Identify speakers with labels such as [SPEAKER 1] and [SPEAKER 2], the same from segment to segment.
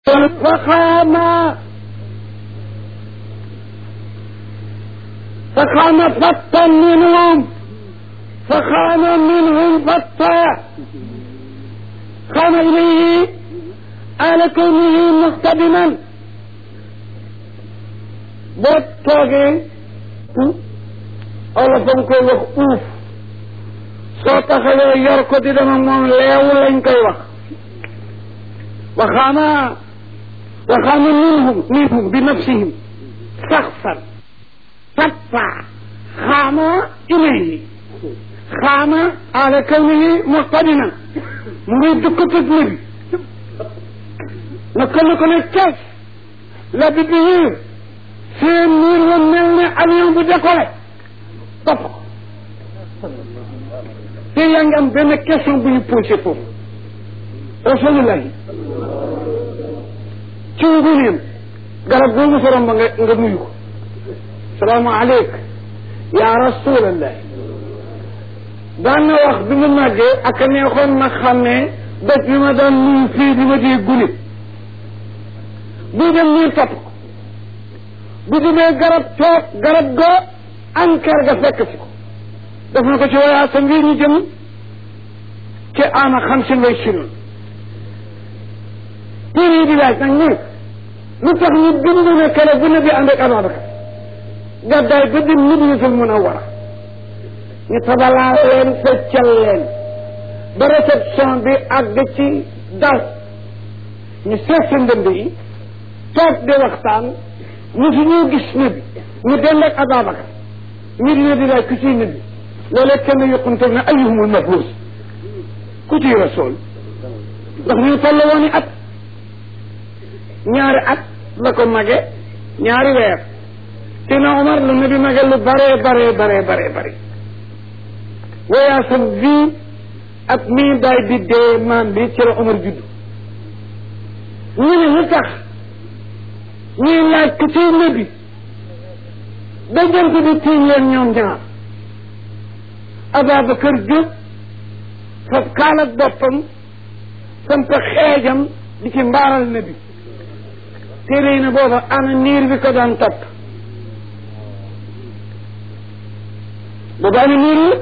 [SPEAKER 1] فقام فقام فتا منهم فقام منهم فتا قام إليه آل كونه مقتدما boo toogee olof a nga koy wax uuf soo taxawee yor ko di dama moom leewu lañ koy wax waxaama waxaama minhum minhum bi nafsihim saxsan fatfa xaama ilayhi xaama ala kawnihi muqtadina mu ngi dukk tëg nabi naka la ko ne kees la bi biir seen niir wa mel ne avion bu décollé topp ko te yaa ngi am benn question bu ñu posé foofu rasulullahi ci nguneem garab boobu sa romb nga nga nuyu ko salaamu aleyk yaa rasulallahi daan na wax bi mu màggee ak neexoon ma xam ne doj bi ma daan nuyu fii bi ma dee gune buy dem niir topp ko bu demee garab toog garab ga ankar ga fekk si ko def na ko ci wayaa sa ngir ñu jëm ci ama xam si way sinoon téere yi di laaj nag ñu lu tax ñu bind ne kere bu ne bi ànd ak Ababacar gàddaay ba dem Madinatul Munawwara ñu tabalaa leen feccal leen ba réception bi àgg ci dal ñu seet sa ndënd yi toog di waxtaan ñu fi ñoo gis nabi ñu dend ak Ababacar ñu dina di laaj ku ciy nabi loolee kenn yokkuntoog ne ayyuhumul mabruus ku ciy rasool ndax ñu toll woon i at ñaari at la ko mage ñaari weer te na Omar la nabi mage lu baree baree baree baree bare wayaasam bii ak mii baay bi dee maam bi ci la Omar judd ñu ne lu tax ñuy laaj ku ciy nabi da jant bi tiiñ leen ñoom ñaar Ababacar jóg faf kaalat boppam samp xeejam di ci mbaaral nabi téere yi ne booba ana niir bi ko daan topp booba ana niir la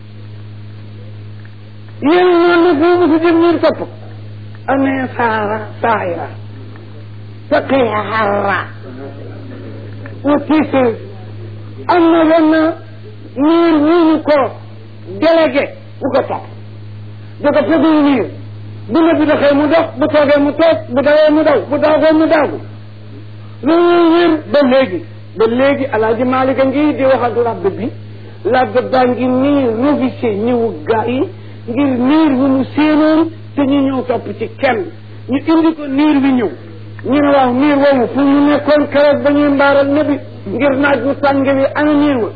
[SPEAKER 1] yéen ñoon ne foo musu jëm niir topp amee saara saayira faqiha harra wa tiise am na benn niir wuñu ko délégué bu ko topp da ko fegu niir bu ne bi doxee mu dox bu toogee mu toog bu dawee mu daw bu daagoo mu daagu loolu wér ba léegi ba léegi alaaji Maalika ngi di wax ak labb bi labb baa ngi nii révisé ñëwu gaa yi ngir niir wu mu séenoon te ñu ñëw topp ci kenn ñu indi ko niir bi ñëw ñu ne waaw niir woowu fu ñu nekkoon keroog ba ñuy mbaaral nabi ngir naaj wu tàng wi ana niir wa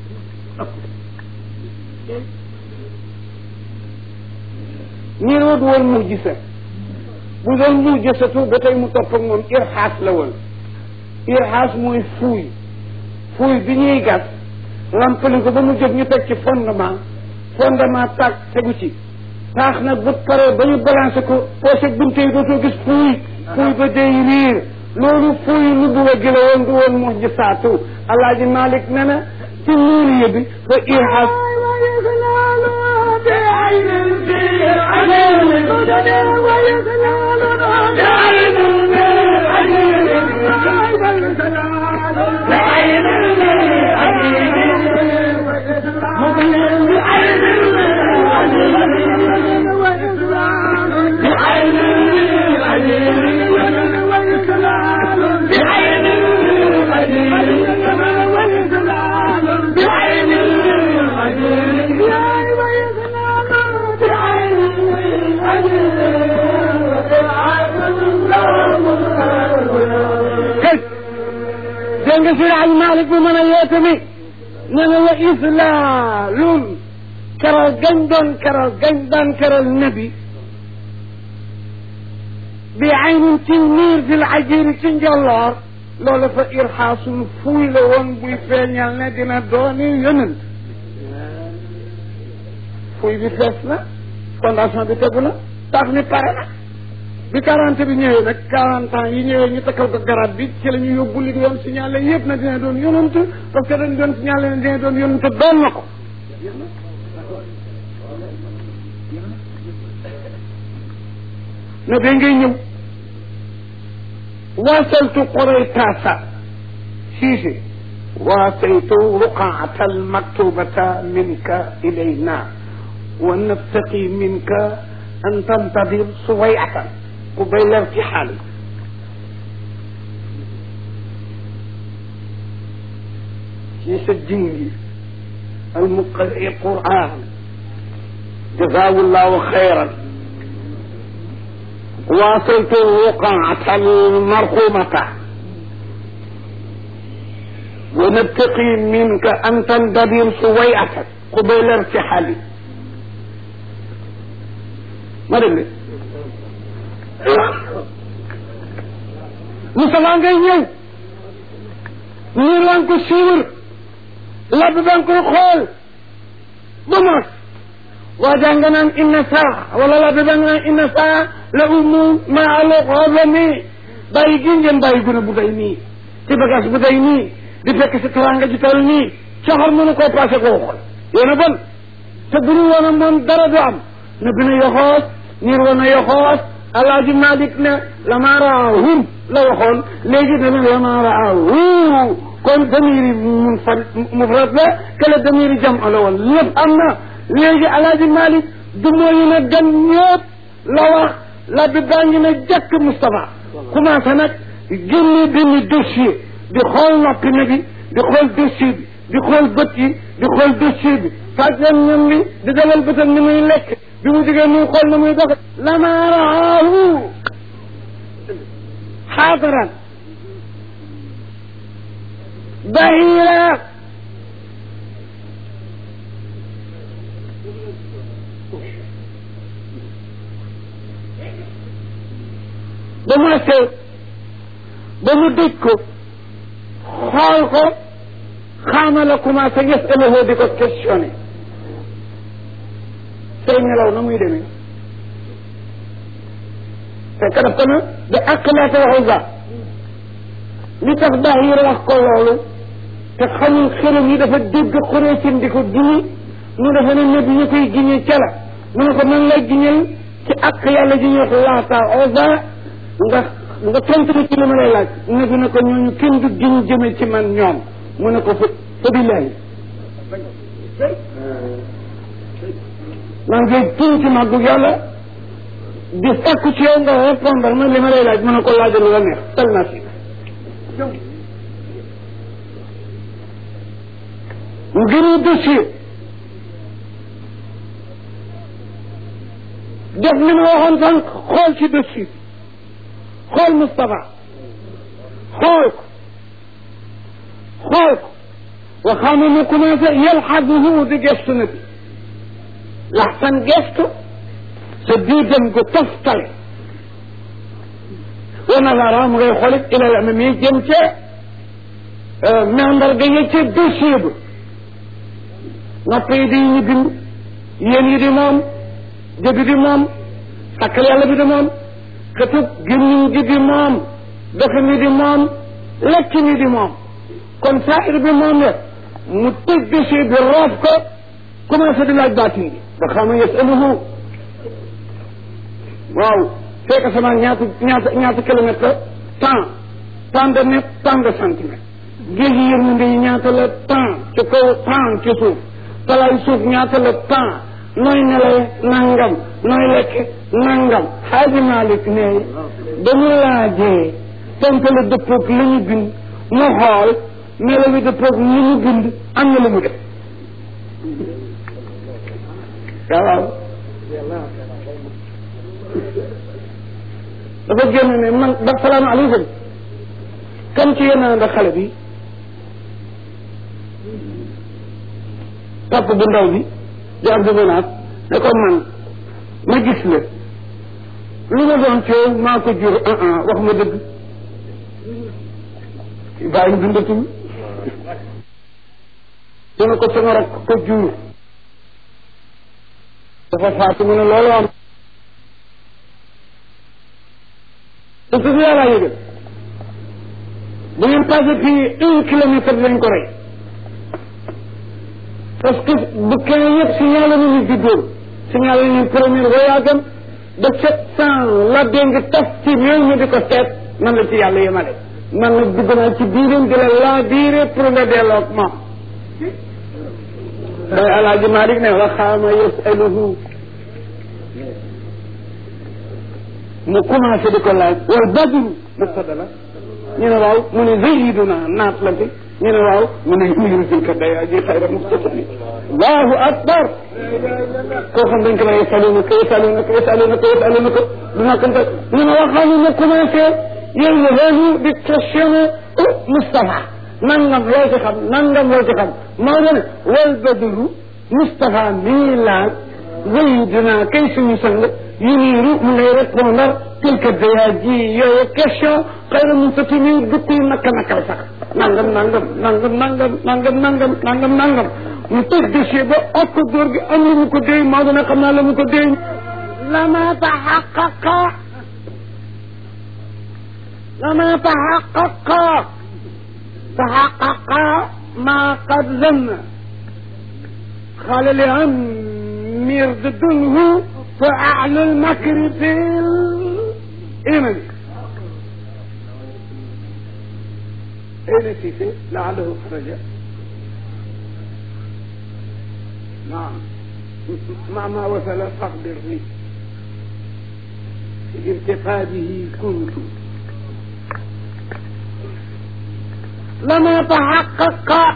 [SPEAKER 1] niir wa du woon mujjisa bu doon mujjisatu ba tey mu topp ak moom irxaas la woon irxaas mooy fuuy fuuy bi ñuy gas lampali ko ba mu jóg ñu teg ci fondement fondement tàgg tegu ci taax nag bu paree ba ñu balancé ko poche bunte yi dootoo gis fuuy fuuy ba day riir loolu fuuy lu bu wa gëla woon du woon mujjisaatu alaaji Malik ne na ci nuuriye bi fa irxaas dégg nga Seydi Hadji Malick bu mën a yeete mi ne na wa islaalun keral gañ doon keral gañ daan keral nabi bi aynin ci niir fil ajiri ci njolloor loolu fa irxaasul fuuy la woon buy feeñal ne dina dooni yonent fuuy bi fees na fondation bi tegu na tax mi pare na bi quarante bi ñëwee nag quarante ans yi ñëwee ñu takkal ko garab bi ci la ñu yóbbu li doon signalé yëpp na dina doon yonant parce que dañ doon signalé ne dina doon yonant doon na ko ne da ngay ñëw waasaltu qoraytaasa siise waasaytu ruqaata almaktubata minka ilayna wa nabtaqi minka an tantadir suwayatan قبيل ارتحال في الدين المقرئ القرآن جزاه الله خيرا واصلت الوقعة المرحومة ونبتقي منك أن تندبر سويعة قبيل ارتحالي ما دلي Moussa ngay ñëw nii lan ko suivre labb ba nga koy xool ba mos waa jàng naan inna saa wala labb ba nga naan inna saa la umu ma alo xooblami bàyyi gi ngeen bàyyi gune bu day nii ci bagage bu day nii di fekk si taranga ji toll nii coxor mënu koo passé koo xool yéen a bon te bu ñu woon moom dara du am na bina yoxoos niir woon na yoxoos alaaji malik ne lama raahum la waxoon léegi dana lama raahu kon damiri mun fan mufrad la kala damiri jam la woon lépp am na léegi alaaji malik du mooyu ne gan ñëpp la wax la bi baa ngi ne jàkk Moustapha commencé nag génne benn dossier di xool noppi na bi di xool dossier bi di xool bët yi di xool dossier bi faj leen ñam bi di dalal bëtam ni muy lekk bi mu digee muy xool na muy dox lama raahu xaadaran bahira ba mu seet ba mu dëj ko xool ko xaama la commencé yasaluhu di ko questionné say nelaw na muy demee fekk daf ko na da aqlaata waxu ba li tax Bahir wax ko loolu te xamul xelam yi dafa dégg Quraysin di ko giñi mu dafa ne nabi ñu koy giñee ca la mu ne ko man lay giñal ci ak yàlla ji ñuy wax laata oza nga nga tontu ma ci li ma lay laaj nabi ne ko ñooñu kenn du giñ jëme ci man ñoom mu ne ko fa fa billahi maa ngi giñ ci màggu yàlla di fekk ci yow nga répondre ma li ma lay laaj mu ne ko laajal la neex tal naa si mu gënu dossier def li ma waxoon sànq xool ci dossier xool Moustapha xool ko xool ko waxaama mu commencé yalxaduhu di gestu na bi laxsan gestu sa diidam gu toftale wa nazara mu ngay xoolit ilal amami jëm ca mandarga ya ca dossier ba nopp yi di ñu bind yéen yi di moom jëbi di moom sakkal yàlla bi di moom xëtub gémmiñ gi di moom doxe mi di moom lekk mi di moom kon saahir bi moom la mu tëj dossier bi roof ko commencé di laaj baatin bi ba xama yasaluhu waaw fekk sama ñaata ñaata ñaata kilomètre la temps tant de mètre tant de centimètre géej yi yërmande yi ñaata la temps ci kaw temps ci suuf talaay suuf ñaata la temps nooy nelaw nangam nooy lekk nangam xaaji Malick ne ba mu laajee tontu la dëppoog li ñu bind mu xool melo bi dëppoog li ñu bind am na lu mu def waaw dafa génn ne man ba salaamaaleykum kan ci yéen a xale bi topp bu ndaw bi di Abdou Menaat ne ko man ma gis la lu ma doon coow maa ko jur ah ah wax ma dëgg bàyyi dundatul dina ko sama rak ko jur dafa faatu mu ne loolu am parce que yàllaa yëgal bu ngeen passé fii un kilomètre lañ ko rey parce que bu kenn yëpp signalé nañu juddoom signalé nañu premier voyage am de sept cent la dénk tas ci réew mi di ko seet man la ci yàlla yemale man nag dugg naa ci biiram di la laa biire pour nga delloog moom day alaaji Malik ne waxaama yasaluhu mu commencé di ko laaj wal badru mubtada la ñu ne waaw mu ne zayiduna naat la fi ñu ne waaw mu ne miru tilka day aji xayra muxtasani allahu akbar koo xam dañ ko la yasaluna ko yasaluna ko yasaluna ko yasaluna ko du nakkante ñu ne waxaama mu commencé yéen di questionné Moustapha nangam loo ci xam nangam loo ci xam moo ne wal badru Moustapha mii laaj zayiduna kay suñu sang yuniiru mu ngay répondre quelque daya ji yooyu question xëy na mun sa timi dukkuy nakka nakkal sax nangam nangam nangam nangam nangam nangam nangam nangam mu tëj dossier ba ok góor gi am lu mu ko déy maa dina xam naa la mu ko déy lama taxaqaqa lama taxaqaqa taxaqaqa ma qad zanna xaala li am mir ضده فأعلى المكر في الإيمان أين سيسي لعله خرج نعم مع ما وصل فاخبرني في ارتقابه كنت لما تحقق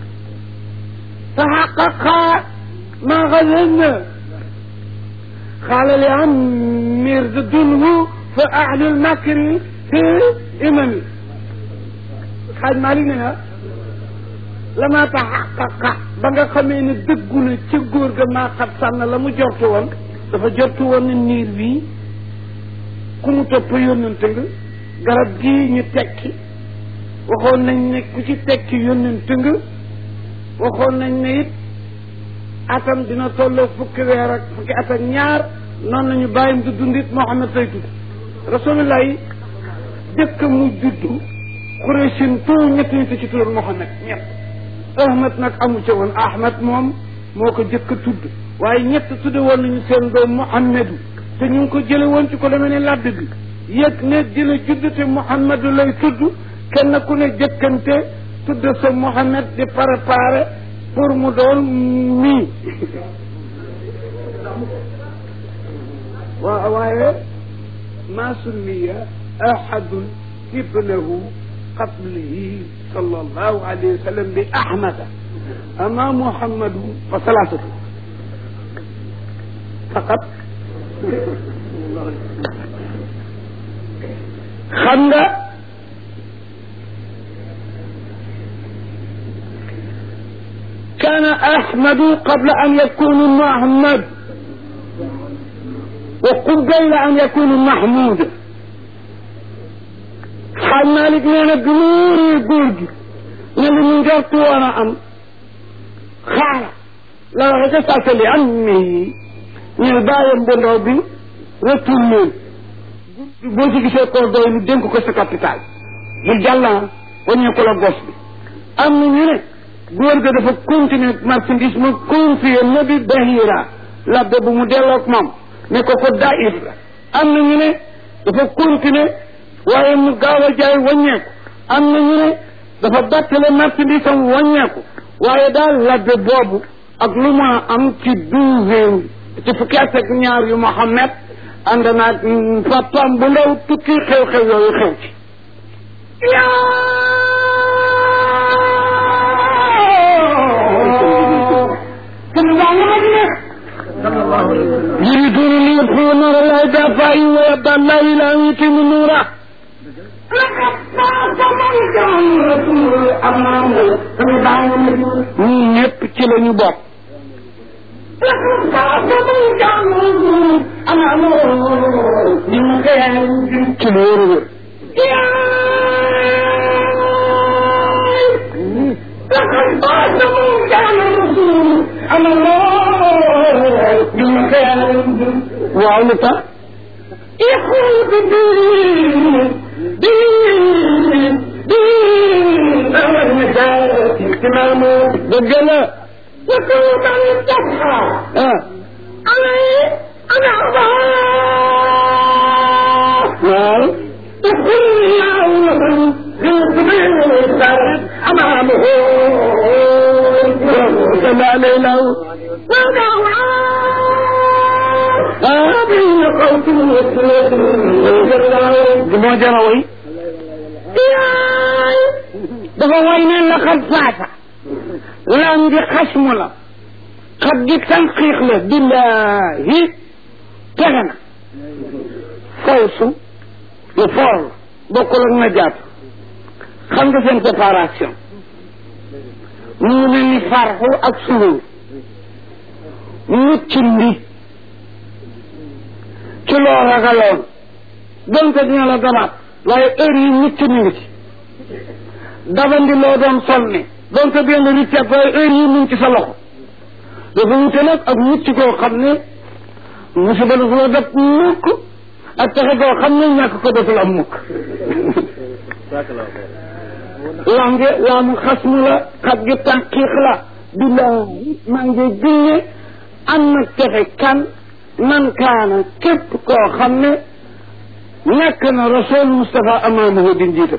[SPEAKER 1] تحقق ما غزلنا قال لعمر ضده فأعلى المكر في إمامي xaaj maa li ne na lama taxaqaqa ba nga xamee ne dëggu na ca góor ga maa xat sànn la mu jortu woon dafa jortu woon ne niir bii ku mu topp yónnante nga garab gii ñu tekki waxoon nañ ne ku ci tekki yónnante nga waxoon nañ ne it atam dina tolloo fukki weer ak fukki at ak ñaar noonu lañu bàyyim du dundit Muhammad tay tudd rasulullah yi jëkk mu juddu Quraysin tout ñett ñi ci tuddoon Muhammad ñett Ahmad nag amu ca woon Ahmad moom moo ko jëkk a tudd waaye ñett tudde woon nañu seen doom Muhammadu te ñu ngi ko jële woon ci ko demee ne ladd bi yëg ne dina judd te Muhammadu lay tudd kenn ku ne jëkkante tudd sa Muhammad di préparé pour mu doon mii waaw waaye ma summiya ahadun ibnahu qablihi sallallahu alayhi wa sallam bi ahmada ama muhammadu fa salaasatu faqat xam nga كان أحمد قبل أن يكون محمد وقبل أن يكون محمود xaaj Malik nee na bi mu wóoree góor gi ne li mu njortu woon a am xaala la waxe ca sase li am mi ñu bàyyam bu ndaw bi retour leen boo ci gisee koo doy lu dénk ko sa capital mu jàllan waññee ko la gos bi am na ñu ne góor ga dafa continuer marchandise mu confié nabi bahira labbe bu mu delloog moom ne ko ko daif la am na ñu ne dafa continuer waaye mu gaaw a jaay wàññeeku am na ñu ne dafa bàttale marchandise am wàññeeku waaye daal labbe boobu ak lu ma am ci douzième ci fukki at ak ñaar yu Muhammad ànd naag papaam bu ndaw tukki xew-xew yooyu xew ci يريدون أن يطفئوا نور الله بأفواههم ويأبى الله إلا أن يتم نوره ñii ñëpp ci la ñu bokk. ci lu wér wér. waaw lu tax. اهتمامه
[SPEAKER 2] dëgg la
[SPEAKER 1] وكل من اتقى
[SPEAKER 2] ah
[SPEAKER 1] عليه أن الله
[SPEAKER 2] waaw
[SPEAKER 1] يقول الله لمن في سبيل الخير أمامه
[SPEAKER 2] sama lay law
[SPEAKER 1] وبين قوس
[SPEAKER 2] du moo jara way dafa way ne la xat faata lam gi xasmu la xat gi tanqiix la billahi tege na fawsu lu foor la bokkul ak na jaatu xam nga seen séparation mu ngi mel ni farxu ak suruur mucc ndi ci loo ragaloon donte dina la dabaat waaye heure yi mucc mi ngi ci dabandi loo doon sonne donte dina la riccat waaye heure yi mu ngi ci sa loxo dafa wute nag ak mucc koo xam ne musiba dafa la def mukk ak texe koo xam ne ñàkk ko deful am mukk lange laamu xasmu la xat gi tànqiix la billaahi maa ngi ginne am na texe kan man kaana képp koo xam ne nekk na rasul Moustapha amaamahu di njiitam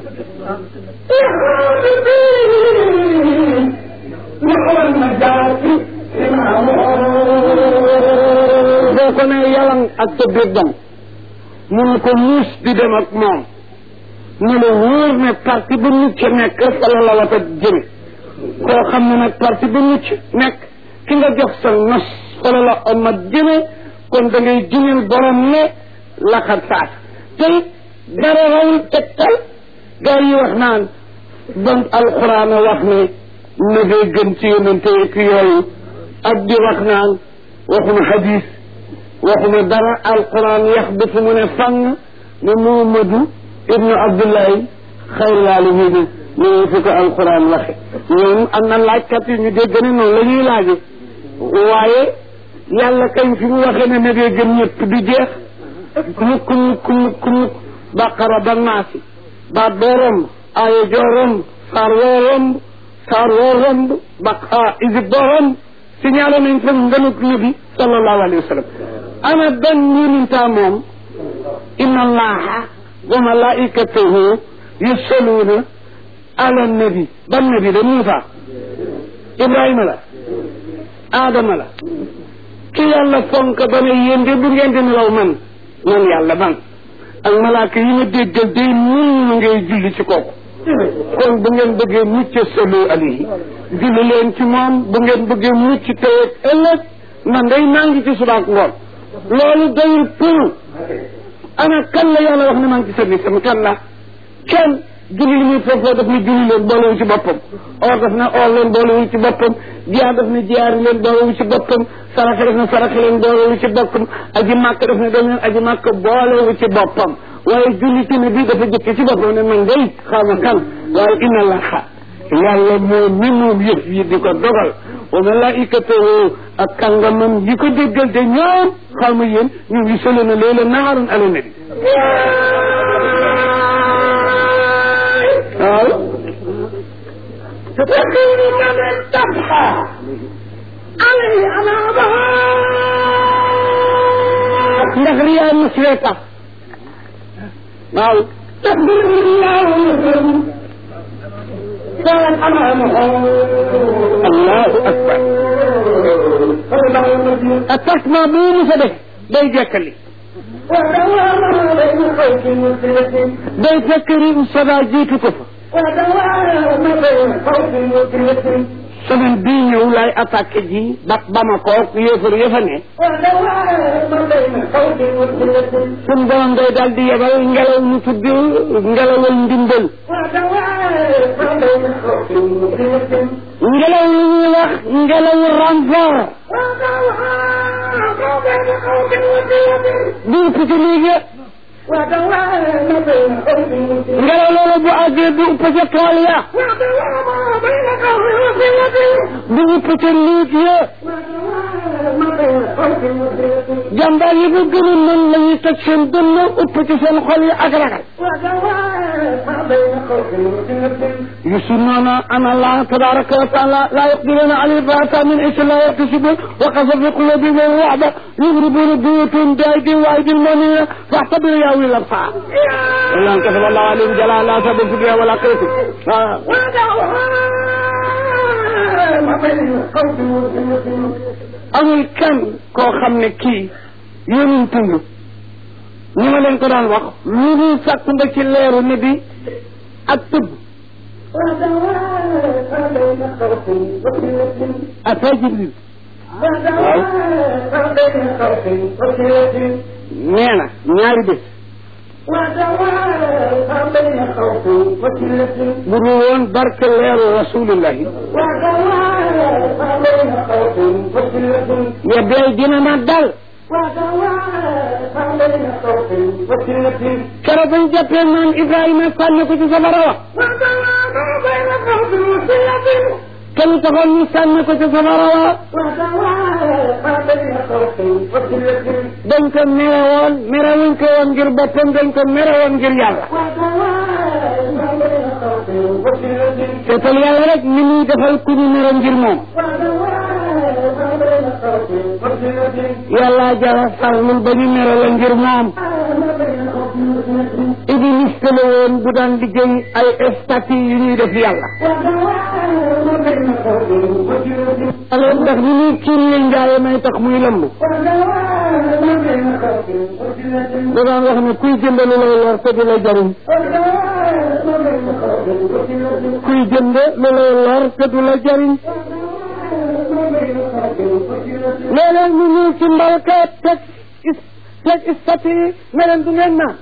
[SPEAKER 2] boo ko ne yalang ak sa biir dam mu ne ko muus di dem ak moom ne la wóor ne parti ba mucc nekk fa la la wata jëme koo xam ne nag parti ba mucc nekk ki nga jox sa nos fa la la omat jëme kon da ngay juneel borom ne laxat saas te dara rawul tegtal gaa yi wax naan bon alxuraan a wax ne na ngay gën ci yonente ki yooyu ak di wax naan waxuma hadis waxuma dara alquran yax bi fu mu ne fang ne Muhammadu ibnu Abdullahi xayrul aalamiina ñu fi ko alquran waxe ñoom am na laajkat yi ñu dégg ne noonu la ñuy laaje waaye yàlla kañ fi mu waxee ne na ngay gën ñëpp du jeex mukk mukk mukk mukk baqara ba naasi baat boo romb aaya joo romb saar woo romb saar woo romb baq isib boo romb signalé nañ fa ngënug nabi sallallahu alayhi wa sallam ana ban yonentaa moom inna allaha wa malaikatahu yusalluuna ala nabi ban nabi la Muusa Ibrahima la Adama la ki yàlla fonk ba ne yéen de bu ngeen di nelaw man man yàlla man ak malaaka yi ma déggal day mun na ngay julli ci kooku kon bu ngeen bëggee mucc sallu alayhi julli leen ci moom bu ngeen bëggee mucc tey ak ëllëg man day maa ngi ci subaak ngoon loolu doyul pour ana kan la yàlla wax ne maa ngi ci service am kan la kenn julli li muy foofoo daf ne julli leen boolewu ci boppam or daf ne or leen boolewu ci boppam jiyaar daf ne jiyaari leen boolewu ci boppam saraxe daf ne saraxe leen boolewu ci boppam aji màkk daf ne dem leen aji màkk boolewu ci boppam waaye julli ci ne bii dafa jëkk ci boppam ne man ngay xaw ma kan waaye inna allaha yàlla moo mi moom yëf yi di ko dogal wa malaikatahu ak kàngamam yi ko déggal te ñoom xaw ma yéen ñu ngi solo na leela naarun ala nabi waaw
[SPEAKER 1] تفكر من تبقى عليه على
[SPEAKER 2] ndax riyaa muslee tax waaw
[SPEAKER 1] تقبل الله مسلم كان أمامه
[SPEAKER 2] allahu akbar attaquement bu mu sa def day jekkali
[SPEAKER 1] ودوام بين خوف وسلة
[SPEAKER 2] day fekk ri sada jiitu ko fa
[SPEAKER 1] ودوام بين خوف وسلة
[SPEAKER 2] semaine bii ñëw laay attaqué ji ba Bamako yéefar yëfa ne
[SPEAKER 1] ودوام بين خوف وسلة
[SPEAKER 2] suñ borom day daal di yebal ngelaw ñu tudd ngelawal ndimbal
[SPEAKER 1] ودوام بين خوف وسلة
[SPEAKER 2] ngelaw lu ñuy wax ngelawu renfort
[SPEAKER 1] ودوام بين خوف وسلة
[SPEAKER 2] du upp ci léegi
[SPEAKER 1] ودوام بين خوف وسلة
[SPEAKER 2] ngelaw loolu bu àggee du upp ca tool ya
[SPEAKER 1] ودوام بين خوف وسلة
[SPEAKER 2] du upp ca liit ya
[SPEAKER 1] ودوام بين خوف وسلة
[SPEAKER 2] jàmbaar yi ko gën a mën la ñuy teg seen dënn upp ci seen xol yi ak ragal
[SPEAKER 1] ودوام بين
[SPEAKER 2] يسنون أن الله تبارك وتعالى لا يقدرون على الباطل من إيش لا يكتسبون وقذف في قلوبهم الرعب يضربون بيوتهم بأيدي وأيدي المؤمنين فاعتبروا يا أولي الأبصار إلا أن كتب الله عليهم جلال لا تبوا في الدنيا ولا قيتم amul kenn koo xam ne kii yéenuñ tund ni ma leen ko daan wax lu dul sàkk nga ci leeru ne bi ak tëbb ata jibril nee na ñaari bés bu dul woon barke leeru rasulillahi ya day dina ma dal keroog bañ jàppee naan Ibrahima sànni ko ci safara wa kenn taxoon ñu sànni ko ci safara wa dañ ko mere woon mere wuñ ko woon ngir boppam dañ ko mere woon ngir yàlla seetal yàlla rek ni muy defal ku ñu mere ngir moom yàlla jara sàllul ba ñu mere la ngir moom iblis la woon bu daan liggéey ay statut yu ñuy def yàlla alors ndax ni muy kiiree njaaye may tax muy lëmb da daan wax ne kuy jënd lu lay lor te du la jariñ kuy jënd lu lay lor te du la jariñ léeg-léeg ñu ñëw ci mbalka teg teg statut yi ne leen du ngeen naan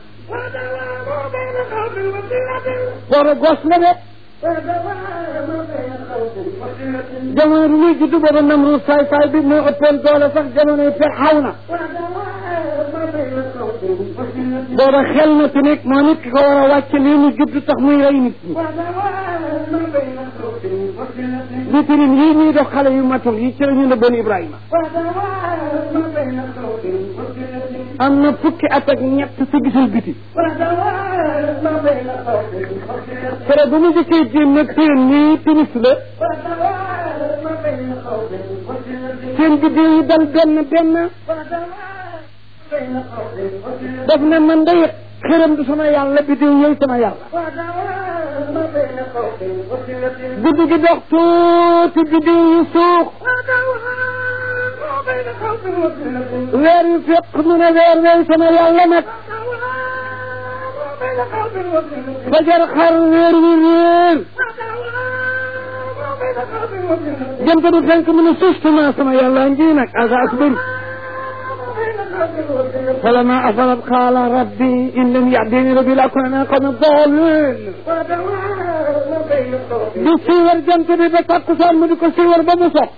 [SPEAKER 2] booba gos la de jamono bi muy juddu booba Namruud saay saay bi moo ëppoon doole sax jamono yi xaw na booba xel na ci nekk moo nit ki ko war a wàcc lii mu judd tax muy rey nit ñi vitrine yii ñuy dox xale yu matul yi ci la ñu ne bon Ibrahima am na fukki at ak ñett si gisul biti kere ba mu jëkkee jéem nag téen nii timis la seen biddiw yi dal benn benn daf ne man day xëram du sama yàlla biddiw yooyu sama yàlla guddi gi dox tuuti biddiw yi suux weer yu fekk mu ne weer wey sama yàlla nag fajar xar weer wi réer jant bi fenk mu ne sustement sama yàlla ngi nag asa asbir فلما أفلت قال ربي إن لم يهدني ربي لأكون أنا قوم الضالين di siiwar jant bi ba takkusaan mu di ko siiwar ba mu sox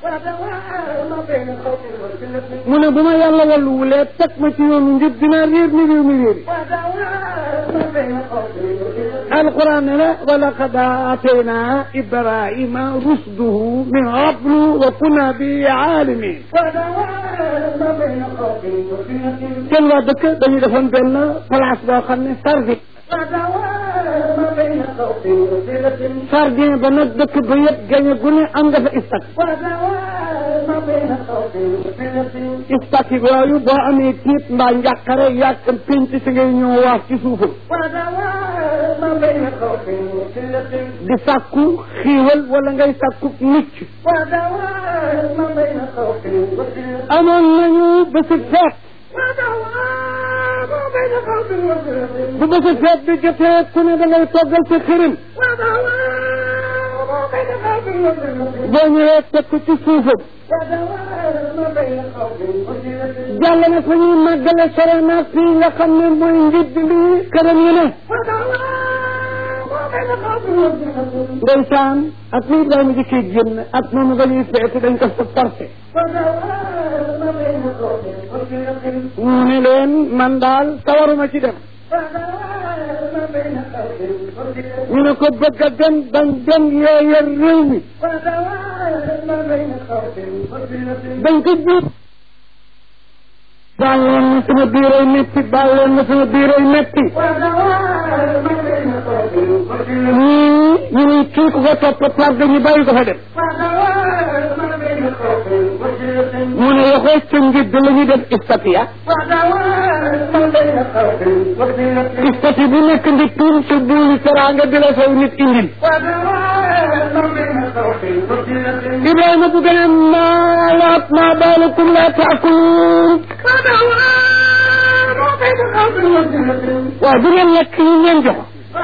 [SPEAKER 2] mu ne bu ma yàlla wallu wulee teg ma ci yoonu njub dinaa réer ni réew mi réeri alquran ne la wa laqad aatayna ibrahima rusduhu min qablu wa kunna bi aalimin seen waa dëkk dañu defoon benn place boo xam ne sardi sardin ba nag dëkk ba yëpp gañe gu ne am nga fa istak istak yooyu boo amee tiit mbaa njàqare yàq pénc si ngay ñëw waaf ci suufam di sàkku xiiwal wala ngay sàkku mucc amoon nañu bési feet bu bési feet bi jotee ku ne da ngay toggal sa xërim boo ñëwee teg ko ci suufam jàll na fa ñuy màggale sore na fii nga xam ne mooy njiit li këram yi ne ndeysaan ak li Ibrahima jëkkee génn ak moom nga ñuy feete dañ ko fa forcé mu ne leen man daal sawaruma ci dem ñu ne ko bëgg a dem dañ dem yoo yor réew mi dañ ko jiit baal leen na sama biiroy metti baal leen na sama biiroy metti muy kii ku ko topp par dañu bàyyi ko fa dem mu ne yaxoo ca ngir la ñuy def istatiya istati bu nekk ndi tuum sa buuli teraanga di la saw nit indil Ibrahima bu gën a maalaat maa baalakum laa taakuluun waaw du ngeen lekk ñu ngeen jox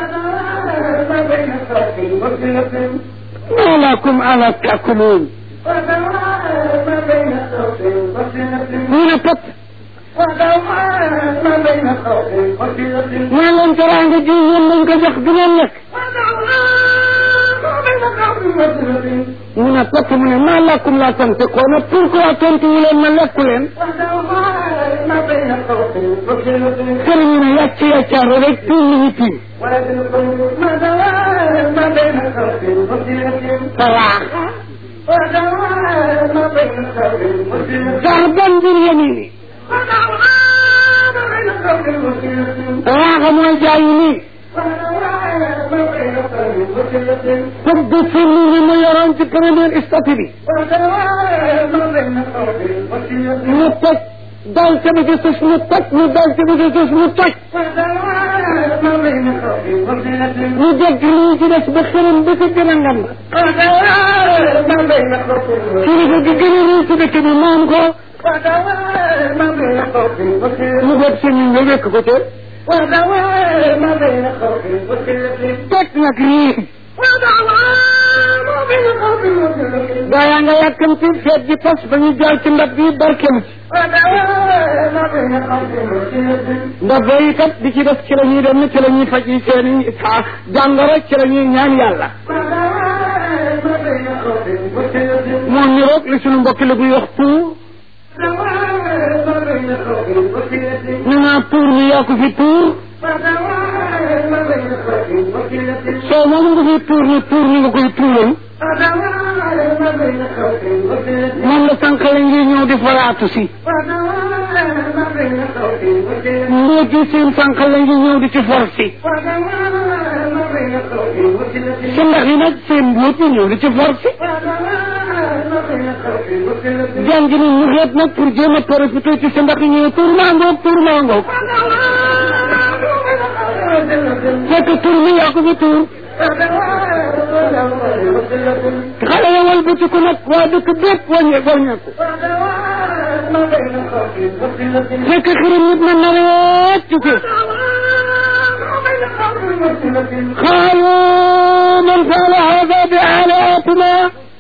[SPEAKER 2] maa lakum ala taakuluun ñu ne pat mu ne leen teraanga ji yéen lañ ko jox du ngeen lekk mu ne pat mu ne maa lakum laa tantiquuna pourquoi tontu wu leen ma lekku leen kër ñu ne yàcc yàccaaru rek tuum li ñu tiim salaax garban bil yamini waaxa mooy jaayu nii tëgg firli ni mu yoroon ci première statut bi mu toj dal ca bi ci suuf mu toj mu dal ca bi ci suuf mu toj ñu dégg lii ci des ba xërëm ba ca gën a ngand kilifa gi gën a rëy ci dëkk bi moom ko mu dégg sa ñu nga wékk ko ca teg nag rii gaa yaa nga yàkkamti feet ji pas ba ñu jaay ci ndab bi barkelu ci ndax booy kat di ci def ci la ñuy dem ci la ñuy faj yi seen i saa jàngoro ci la ñuy ñaan yàlla moo niroog li suñu mbokki la buy wax tuur ñu naa tuur mi yaa ko fi tuur soo moom nga fi tuur ni tuur ni nga koy tuural moom la sànqale ngi ñëw di faraatu si mbóot yi seen sànqale ngi ñëw di ci for si si ndax yi nag seen mbóot yi ñëw di ci for si jàng ni ñu xeet nag pour jéem a profité ci si ndax yi ñëw tuur maa ngoog tuur maa ngoog fekk tuur mi yaa ko fi tuur xale ya walbatiku nag waa dëkk bépp wàññe wàññeeku fekk xirim nit na nareet ci suuf قالوا من فعل هذا بآلهتنا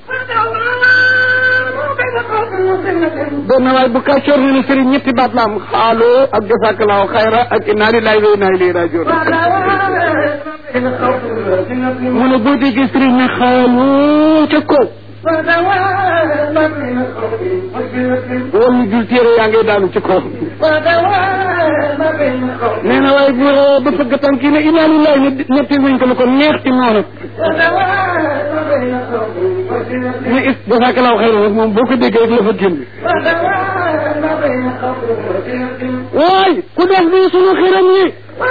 [SPEAKER 2] benn waay bu kàccoor ne ne sëriñ ñetti baat la am xaaloo ak jasakallahu xayra ak inna lillahi wa inna ilayhi rajiun mu ne boo déggee sëriñ ne xaaloo ca kaw wala ñu jul téere yaa ngay daanu ci kaw nee na waaye bu ba fëgg tànk yi ne inna lillahi ne ñetti nañ ko lu ko neex ci noonu ne is jasakallahu xayra nag moom boo ko déggee rek la fa génn waay ku def nii sunu xiram yi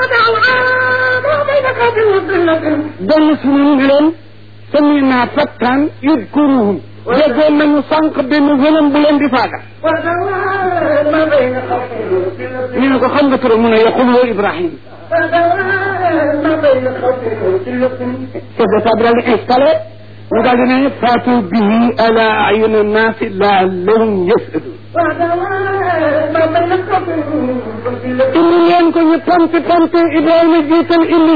[SPEAKER 2] benn sunu ne leen sami naa fattaan yudkuruhum déggoon nañu sànq benn wëlam bu leen di faaga ñu ne ko xam nga turam mu ne yaqulu Ibrahim chef d'état bi daal di installé mu daal di ne faatu bihi ala ayuni nnaasi laallahum yasadun indi leen ko ñu pamti pamti Ibrahima jiital indi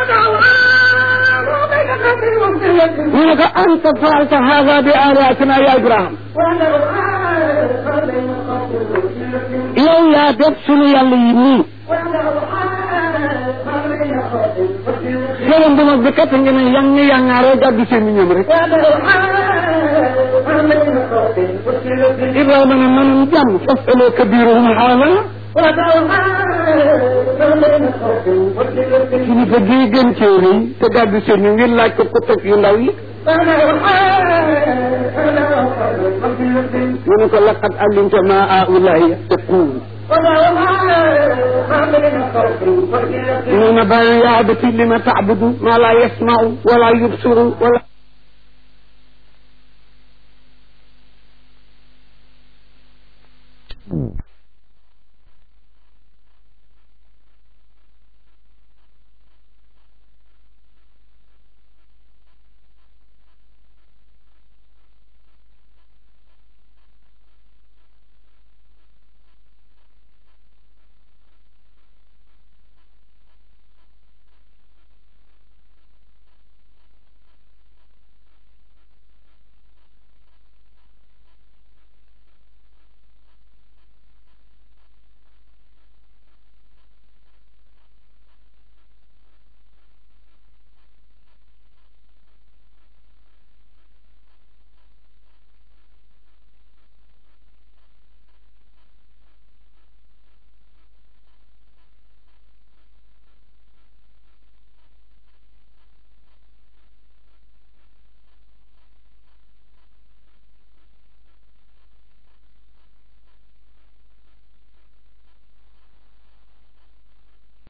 [SPEAKER 2] ñu ne ko anta faalta hada bi alihatina ya Ibrahim yow yaa def sunu yàlla yi nii xëram bu mag bi kat nga ne yang yangaaroo gàddu seen i ñoom rek Ibrahima ne manum jàmm fasalu kabiruhum haala kilifa gii gën cee rëy te gàddu seen ñu ngeen laaj ko ko teg yu ndaw yi mu ne ko laqad alimta ma aulahi yattaqun إنما بيان يا أبتي لما تعبد ما لا يسمع ولا يبصر ولا